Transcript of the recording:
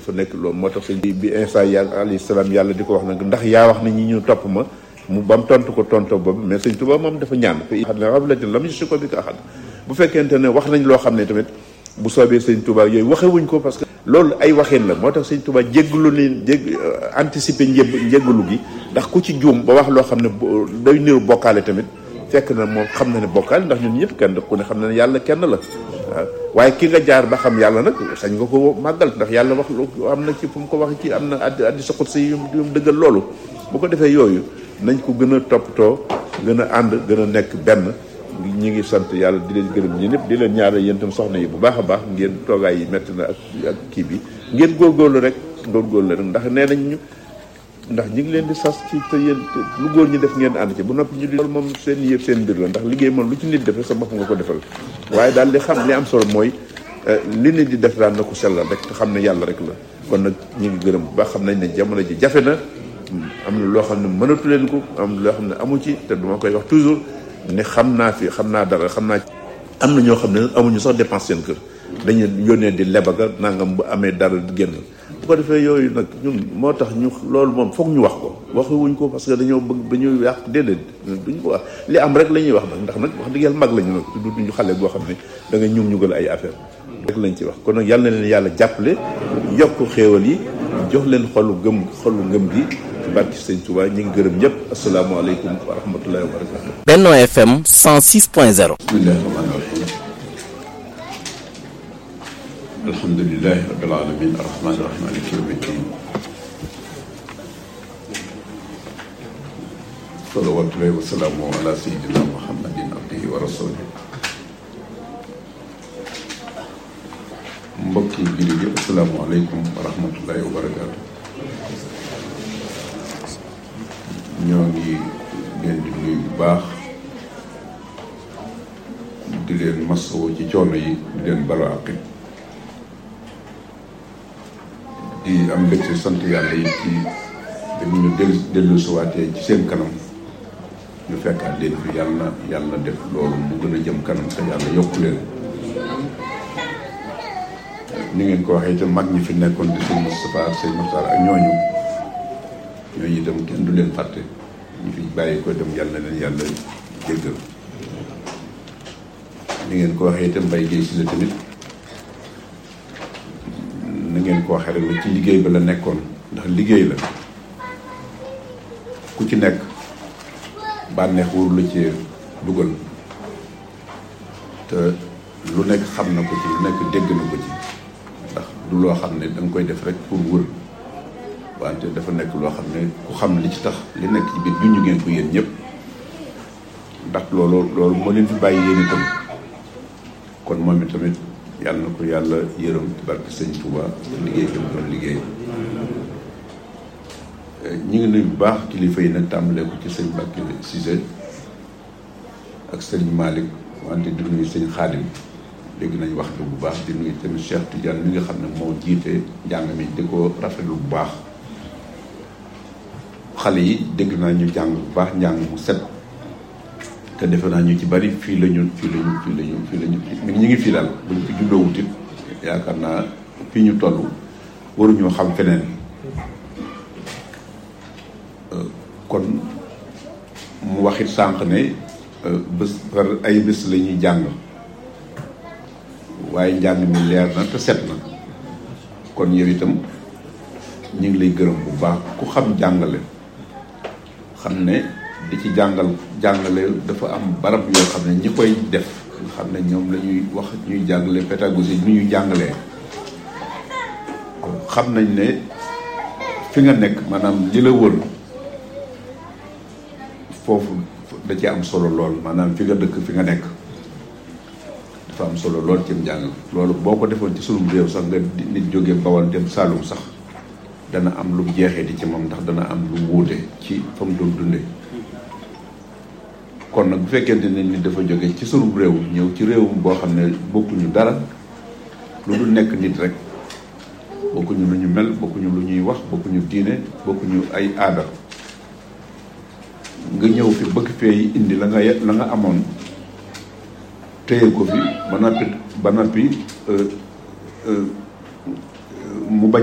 dafa nekk loolu moo tax sëñ bi bi Isa yàlla alayhi salaam yàlla di ko wax nag ndax yaa wax ne ñi ñu topp ma mu ba mu tontu ko tonto boobu mais sëñ Tuubaa moom dafa ñaan fa xam ne rablatin lam si ko bi ko axad bu fekkente ne wax nañ loo xam ne tamit bu soobee sëñ Tuubaa yooyu waxewuñ ko parce que loolu ay waxin la moo tax sëñ Tuubaa jéggalu ni jég anticiper njëb njéggalu gi ndax ku ci juum ba wax loo xam ne day niru bokkaale tamit fekk na moom xam na ne bokkaale ndax ñun ñëpp kenn ku ne xam na ne yàlla kenn la waaw waaye ki nga jaar ba xam yàlla nag sañ nga ko màggal ndax yàlla wax lu am na ci fu mu ko wax ci am na addi addi sa xut si yu mu dëggal loolu bu ko defee yooyu nañ ko gën a toppatoo gën a ànd gën a nekk benn ñi ngi sant yàlla di leen gërëm ñi ñëpp di leen ñaanal yéen tam soxna yi bu baax a baax ngeen toogaay yi metti na ak ak kii bi ngeen góorgóorlu rek góorgóorlu rek ndax nee nañ ñu ndax ñi ngi leen di sas ci te yéen lu góor ñi def ngeen ànd ci bu noppi ñu di loolu moom seen yëpp seen mbir la ndax liggéey moom lu ci nit def sa bopp nga ko defal waaye daal li xam li am solo mooy li nit di def daal na ko sellal rek te xam ne yàlla rek la kon nag ñu ngi gërëm bu baax xam nañ ne jamono ji jafe na am na loo xam ne mënatu leen ko am loo xam ne amu ci te duma koy wax toujours ne xam naa fi xam naa dara xam naa am na ñoo xam ne amuñu sax dépense seen kër dañu yónnee di lebaga nangam bu amee dara génn bu ko defee yooyu nag ñun moo tax ñu loolu moom foog ñu wax ko waxuwuñ ko parce que dañoo bëgg dañuy yàq déedéet duñ ko wax li am rek la ñuy wax nag ndax nag wax dëgg yàlla mag lañu nag du duñu xale boo xam ne da nga ñum ñugal ay affaire rek lañ ci wax kon nag yàlla na leen yàlla jàppale yokk xéewal yi jox leen xolu gëm xolu ngëm gi ci barki sëñ Touba ñu ngi gërëm ñëpp asalaamaaleykum wa rahmatullahi wa barakatu Benno FM 106.0 bismillahi rahmani rahim alhamdulilahi rabbil alamin arrahmani rahim maliki yawmi ddin salawatullahi wa salaamu ala sayidina muhammadin abdihi wa rasulih mbokki jullit yi asalaamaaleykum wa rahmatullahi wa barakatu ñoo ngi leen di nuyu bu baax di leen masawu ci coono yi di leen balu àqi di am mbégte sant yàlla yi ci dañu ñu dellu dellu suwaatee ci seen kanam ñu fekkaat leen fi yàlla na yàlla def loolu mu gën a jëm kanam te yàlla yokku leen ni ngeen ko waxee itam mag ñi fi nekkoon di sëñ Moustapha ak sëñ Mokhtar ak ñooñu ñooñu itam kenn du leen fàtte ñu fi bàyyi ko dem yàlla na leen yàlla jéggal ni ngeen ko waxee itam mbay géey si la tamit na ngeen ko waxee rek la ci liggéey ba la nekkoon ndax liggéey la ku ci nekk bànneex wóor la ci dugal te lu nekk xam na ko ci lu nekk dégg na ko ci ndax du loo xam ne da nga koy def rek pour wër wante dafa nekk loo xam ne ku xam li ci tax li nekk ci biir junj ngeen ko yéen ñëpp ndax loolu loolu moo leen fi bàyyi yéen itam kon moom itamit yàlla na ko yàlla yërëm ci barke sëñ Touba liggéey bi mu doon liggéey ñi ngi nuyu bu baax kilifa yi nag tàmbalee ko ci sëñ Mbacke Cissé ak sëñ Malick wante di nuyu sëñ Xaadim dégg nañ wax bi bu baax di nuyu tamit Cheikh Tidiane mi nga xam ne moo jiite njàng mi di ko rafetlu bu baax xale yi dégg naa ñu jàng bu baax njàng mu set te defe naa ñu ci bari fii la ñu fii la ñu fii la ñu fii la ñu ñu ngi fii daal buñ fi juddoo wutit yaakaar naa fii ñu toll waruñoo xam feneen kon mu waxit sànq ne bés par ay bés la ñuy jàng waaye njàng mi leer na te set na kon yow itam ñu ngi lay gërëm bu baax ku xam jàngale xam ne di ci jàngal jàngale dafa am barab yoo xam ne ñi koy def nga xam ne ñoom la ñuy wax ñuy jàngale pédagogie nu ñuy jàngalee xam nañ ne fi nga nekk maanaam li la wër foofu da ci am solo lool maanaam fi nga dëkk fi nga nekk dafa am solo lool ci njàng loolu boo ko defoon ci sunum réew sax nga nit jógee Bawol dem Saalum sax dana am lu jeexee di ci moom ndax dana am lu wuute ci fa mu doon dundee kon nag bu fekkente ne nit dafa jóge ci sunum réew ñëw ci réewum boo xam ne bokkuñu dara lu dul nekk nit rek bokkuñu lu ñu mel bokkuñu lu ñuy wax bokkuñu diine bokkuñu ay aada nga ñëw fi bëgg fee indi la nga la nga amoon téye ko fi ba noppi ba noppi mu bañ